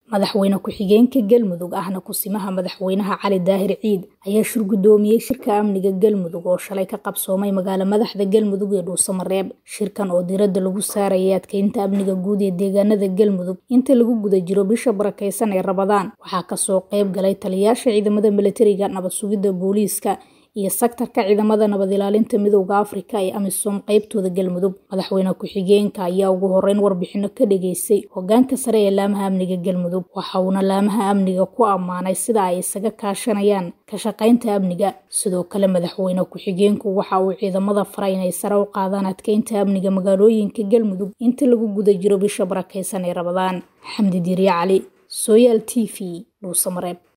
madaxweyne ku-xigeenka galmudug ahna kusimaha madaxweynaha cali daahir ciid ayaa shir guddoomiyey shirka amniga galmudug oo shalay ka qabsoomay magaalo madaxda galmudug ee dhuusamareeb shirkan oo diiradda lagu saarayay adkeynta amniga guud ee deegaanada galmudug inta lagu guda jiro bisha barakeysan ee rabadaan waxaa kasoo qayb galay taliyayaasha ciidamada milatariga nabad sugidda booliiska iyo sektarka ciidamada nabad ilaalinta midowda afrika ee amisom qeybtooda galmudug madaxweyne ku-xigeenka ayaa ugu horeyn warbixino ka dhageystay hogaanka sare ee laamaha amniga galmudug waxa uuna laamaha amniga ku ammaanay sida ay isaga kaashanayaan ka shaqaynta amniga sidoo kale madaxweyne ku-xigeenku waxa uu ciidamada faray inay sare u qaadaan adkeynta amniga magaalooyinka galmudug inta lagu guda jiro bisha barakeysan ee rabadaan xamdi diirya cali sooyaal t v dhuusamareeb